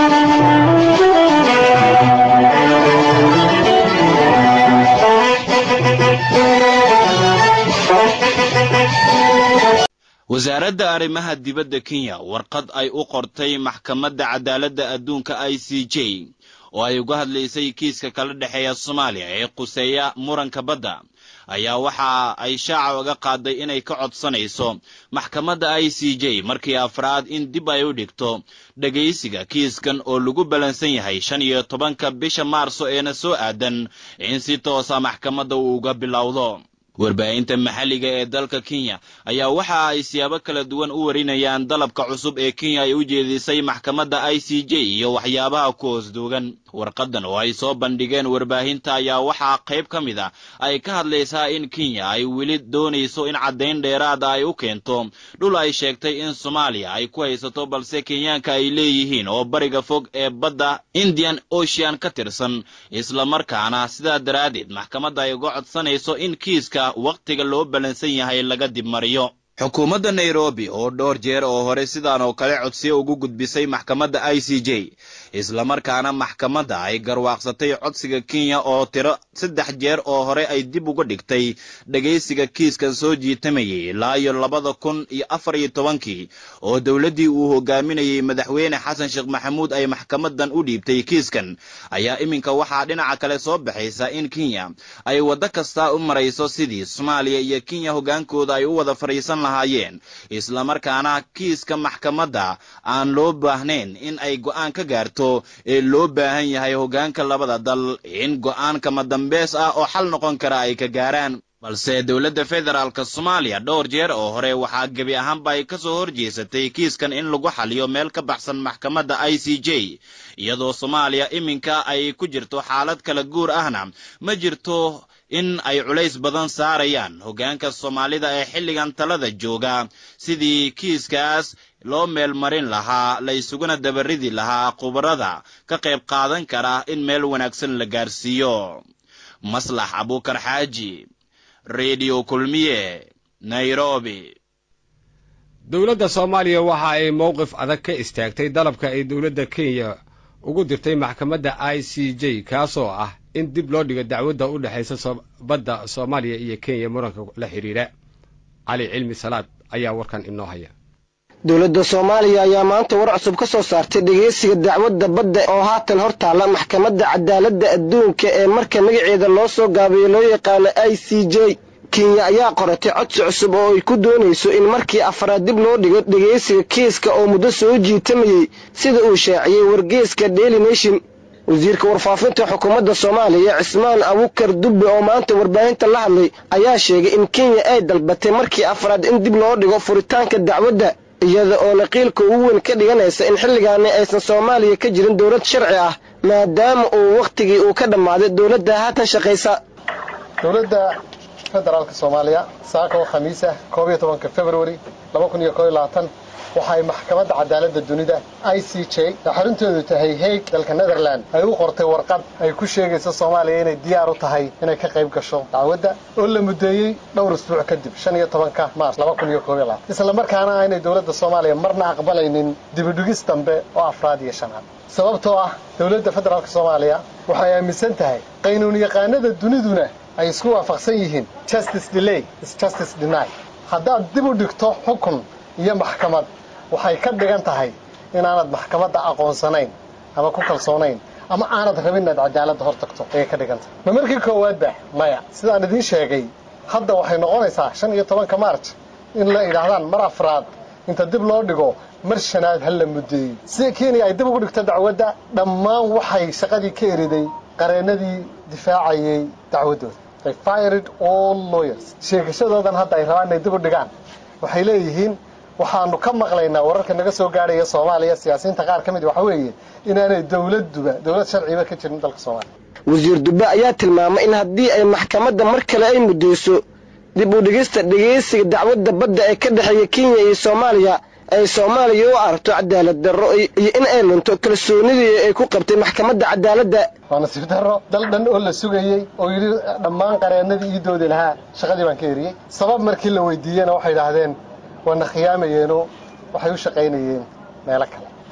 wasaaradda arrimaha dibadda kenya warqad ay u qortay maxkamadda cadaaladda adduunka i c j oo ay uga hadlaysay kiiska kala dhexeeya soomaaliya ee quseeya muranka badda ayaa waxa ay shaaca uga qaaday inay ka codsanayso maxkamadda i c j markii afraad in dib ay u dhigto dhegaysiga kiiskan oo lagu ballansan yahay shan iyo tobanka bisha maarso eena soo aadan in si toosa maxkamadda uu uga bilowdo warbaahinta maxalliga ee dalka kenya ayaa waxa ay siyaabo kala duwan u warinayaan dalabka cusub ee kenya ay u jeedisay maxkamadda i c j iyo waxyaabaha ku hoos duugan warqadan oo ay soo bandhigeen warbaahinta ayaa waxaa qayb ka mid a ay ka hadlaysaa in kenya ay weli doonayso in caddayn dheeraada ay u keento dhul ay sheegtay in soomaaliya ay ku haysato balse kenyaanka ay leeyihiin oo bariga fog ee badda indian ocean ka tirsan islamarkaana sidaa daraaddeed maxkamadda ay uga codsanayso in kiiska wakhtiga loo ballansan yahay laga dib mariyo xukuumadda nairobi oo dhowr jeer oo hore sidaan oo kale codsiyo ugu gudbisay maxkamadda i c j islamarkaana maxkamadda ay garwaaqsatay codsiga kenya oo tiro saddex jeer oo hore ay dib uga dhigtay dhegaysiga kiiskan soo jiitamayay ilaa iyo labada kun iyo afar iyo tobankii oo dowladdii uu hogaaminayey madaxweyne xasan sheekh maxamuud ay maxkamadan u dhiibtay kiiskan ayaa iminka waxaa dhinaca kale soo baxaysa in kenya ay waddo kasta u marayso sidii soomaaliya iyo kenya hoggaankooda ay u wada fadhiisan lahaayeen islamarkaana kiiska maxkamadda aan loo baahnayn in ay go'aan ka gaarto ee loo baahan yahay hoggaanka labada dal in go'aan kama dambeys ah oo xal noqon kara ay ka gaaraan balse dowladda federaalk soomaaliya dhowr jeer oo hore waxaa gebi ahaanba ay ka soo horjeesatay kiiskan in lagu xaliyo meel ka baxsan maxkamadda i c j iyadoo soomaaliya iminka ay ku jirto xaalad kala guur ahna ma jirto in ay culays badan saarayaan hoggaanka soomaalida ee xilligan talada jooga sidii kiiskaas loo meel marin lahaa la ysuguna dabaridi lahaa khubarada ka qayb qaadan kara in meel wanaagsan la gaarsiiyo maslax abuukar xaaji redio kulmiye nairobi dowladda soomaaliya waxa ay mowqif adag ka istaagtay dalabka ay dowladda kenya ugu dirtay maxkamadda i c j kaasoo ah in dib loo dhigo dacwadda u dhexaysa badda soomaaliya iyo kenya muranka la xidhiidha cali cilmi salaad ayaa warkan inoo haya dowladda soomaaliya ayaa maanta war cusub ka soo saartay dhegaysiga dacwadda badda oo haatan hor taalla maxkamadda cadaaladda adduunka ee marka magaceeda loo soo gaabiyo loo yaqaano i c j kenya ayaa qoratay codsi cusub oo ay ku doonayso in markii afraad dib loo dhigo dhegaysiga kiiska oo muddo soo jiitamayey sida uu shaaciyey wargeeska daily nation wasiirka warfaafinta xukuumadda soomaaliya cismaan abukar dubbe oo maanta warbaahinta la hadlay ayaa sheegay in kenya ay dalbatay markii afraad in dib loo dhigo furitaanka dacwadda iyada oo naqiilka ugu weyn ka dhiganaysa in xilligaani aysan soomaaliya ka jirin dowlad sharci ah maadaama uu wakhtigii uu ka dhammaaday dowladda haatan shaqaysa dowladda federaalka soomaaliya saaka oo khamiis ah koob iyo tobanka februari laba kun iyo koob iyo labaatan waxa ay maxkamadda cadaaladda dunida i c j oo xarintoodu tahay haig dalka netherland ay u qortay warqad ay ku sheegayso soomaaliya inay diyaar u tahay inay ka qayb gasho dacwadda oo la muddeeyey dhowr isbuuc kadib shan iyo tobanka maars laba kun iyo koob iyo labaatan isla markaana aynay dowladda soomaaliya marna aqbalaynin dibidhigis dambe oo afraad iyo shanaad sababtoo ah dowladda federaalka soomaaliya waxay aaminsan tahay qaynuun yaqaanada duniduna ay isku waafaqsan yihiin justice delay is justice deny haddaad dib u dhigto xukun iyo maxkamad waxay ka dhigan tahay inaanad maxkamadda aqoonsanayn ama ku kalsoonayn ama aanad rabin inaad cadaaladda hor tagto ayay ka dhigan tahay ma markii koowaadba maya sidaan idiin sheegay hadda waxay noqonaysaa shan iyo tobanka march in la idhaahdaan mar afraad inta dib loo dhigo mar shanaad ha la muddeeyey sida kenya ay dib ugu dhigto dacwadda dhammaan waxay shaqadii ka eriday qareennadii difaacayay dacwaddooda they fired all lawyers sheegashadoodan hadda ay rabaan inay dib u dhigaan waxay leeyihiin waxaanu ka maqlaynaa wararka naga soo gaadhaya soomaaliya siyaasiyiinta qaar ka mid waxa weeye inaanay dowladduba dowlad sharciba ka jirin dalka soomaaliya wasiir dubbe ayaa tilmaamay in haddii ay maxkamadda mar kale ay muddeyso dib u dhigista dhegaysiga dacwadda badda ee ka dhexeeya kenya iyo soomaaliya ay soomaaliya u aragto cadaalad darro iyo in ay lunto kalsoonidii ay ku qabtay maxkamadda cadaaladda waa nasiib darro dal dhan oo la sugayey oo yidhi dhammaan qareennadii ii doodi lahaa shaqadii baan ka eriyey sabab markii la weydiiyena waxay idhaahdeen waana khiyaamayeenoo waxay u shaqaynayeen meelo kale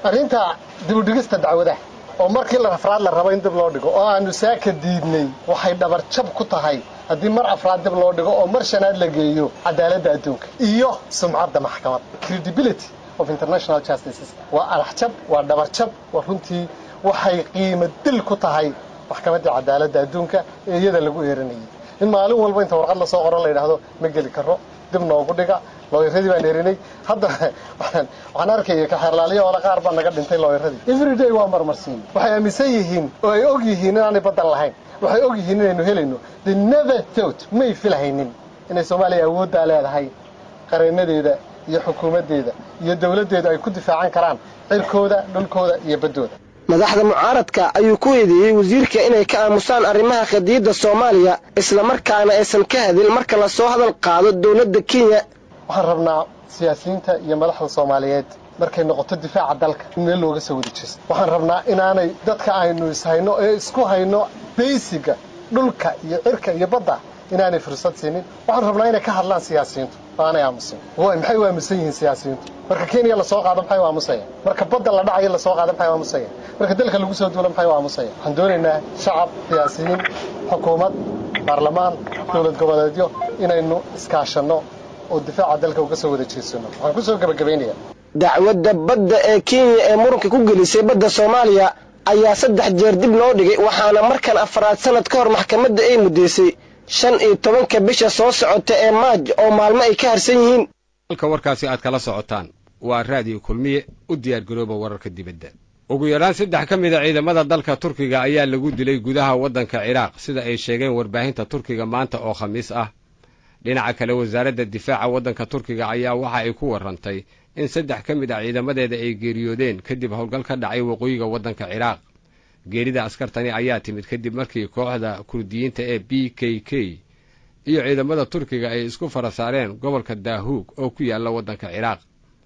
arrinta dibudhigista dacwadaha oo markii la afraad la rabo in dib loo dhigo oo aanu saaka diidnay waxay dhabarjab ku tahay haddii mar afraad dib loo dhigo oo mar shanaad la geeyo cadaaladda adduunka iyo sumcadda maxkamad credibility of international justices waa araxjab waa dhabarjab waa runtii waxay qiimo dil ku tahay maxkamaddii cadaaladda adduunka ee iyada lagu eeranayay in maalin walba inta warqad lasoo qoran la yidhaahdo ma geli karo dib noogu dhiga looyaradii baan erinay hadda waxaan arkaya kaxeerlaaliya oola qaar baa naga dhintay looyaradii everyday waa marmarsiin waxay aaminsan yihiin oo ay og yihiin inaanay baddan lahayn waxay og yihiin inaynu helayno the never thought may filhaynin inay soomaaliya awooddaa leedahay qareenadeeda iyo xukuumaddeeda iyo dowladdeedu ay ku difaacan karaan cirkooda dhulkooda iyo baddooda madaxda mucaaradka ayuu ku eedeeyey wasiirka inay ka aamusaan arrimaha qadiyadda soomaaliya islamarkaana aysan ka hadin marka lasoo hadal qaado dowladda kenya waxaan rabnaa siyaasiyiinta iyo madaxda soomaaliyeed markay noqoto difaaca dalka in meel looga soo wada jeesto waxaan rabnaa inaanay dadka aynu ishayno ee isku hayno baysiga dhulka iyo cirka iyo badda inaanay fursad siinin waxaan rabnaa inay ka hadlaan siyaasiyiintu oo aanay aamusin maxay u aamusan yihiin siyaasiyiintu marka kenya lasoo qaado maxay u aamusayaan marka badda la dhacayo lasoo qaado maxay u aamusayaan marka dalka lagu soo duulo maxay u aamusayaan waxaan doonaynaa shacab siyaasiyiin xukuumad baarlamaan dowlad goboleedyo inaynu iskaashanno oo difaaca dalka uga soo wada jeedsano waxaan kusoo gebagabaynayaa dacwadda badda ee kenya ee muranka ku gelisay badda soomaaliya ayaa saddex jeer dib loo dhigay waxaana markan afraad sanad ka hor maxkamadda ay muddaysay shan iyo tobanka bisha soo socota ee maaj oo maalmo ay ka harsan yihiin halka warkaasi aad kala socotaan waa raadiyo kulmiye u diyaargarooba wararka dibadda ugu yaraan saddex ka mid a ciidamada dalka turkiga ayaa lagu dilay gudaha waddanka ciraaq sida ay sheegeen warbaahinta turkiga maanta oo khamiis ah dhinaca kale wasaaradda difaaca waddanka turkiga ayaa waxa ay ku warrantay in saddex ka mid ah ciidamadeeda ay geeriyoodeen kadib howlgal ka dhacay waqooyiga waddanka ciraaq geerida askartani ayaa timid kadib markii kooxda kurdiyiinta ee b k k iyo ciidamada turkiga ay isku fara saareen gobolka daahuug oo ku yaalla waddanka ciraaq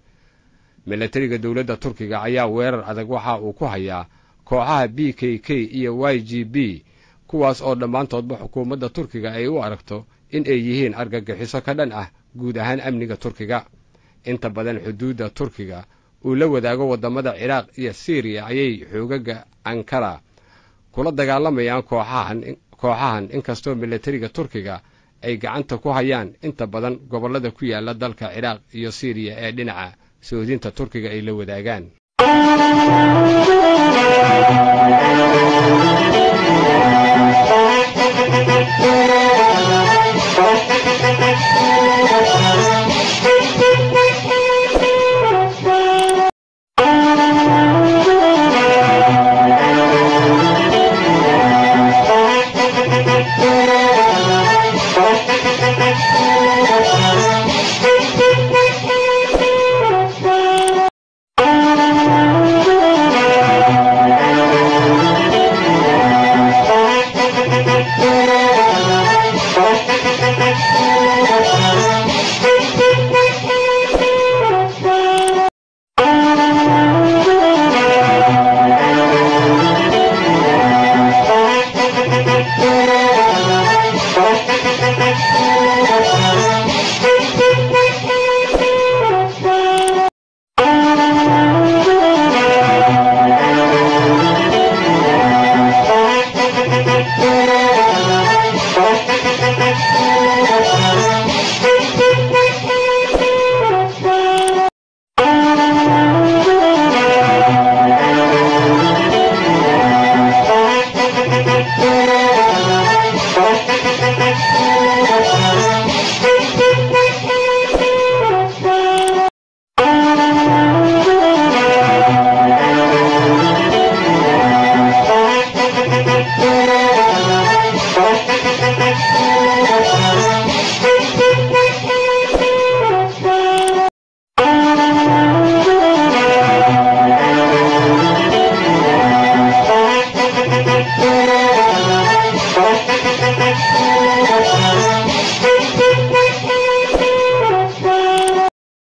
milatariga dowladda turkiga ayaa weerar adag waxa uu ku hayaa kooxaha b k k iyo y g b kuwaas oo dhammaantoodba xukuumadda turkiga ay u aragto in ay yihiin argagixiso ka dhan ah guud ahaan amniga turkiga inta badan xuduudda turkiga uu la wadaago waddamada ciraaq iyo siiriya ayay xoogaga ankara kula dagaalamayaan kooxahan kooxahan inkastoo milatariga turkiga ay gacanta ku hayaan inta badan gobollada ku yaalla dalka ciraaq iyo siiriya ee dhinaca soodinta turkiga ay la wadaagaan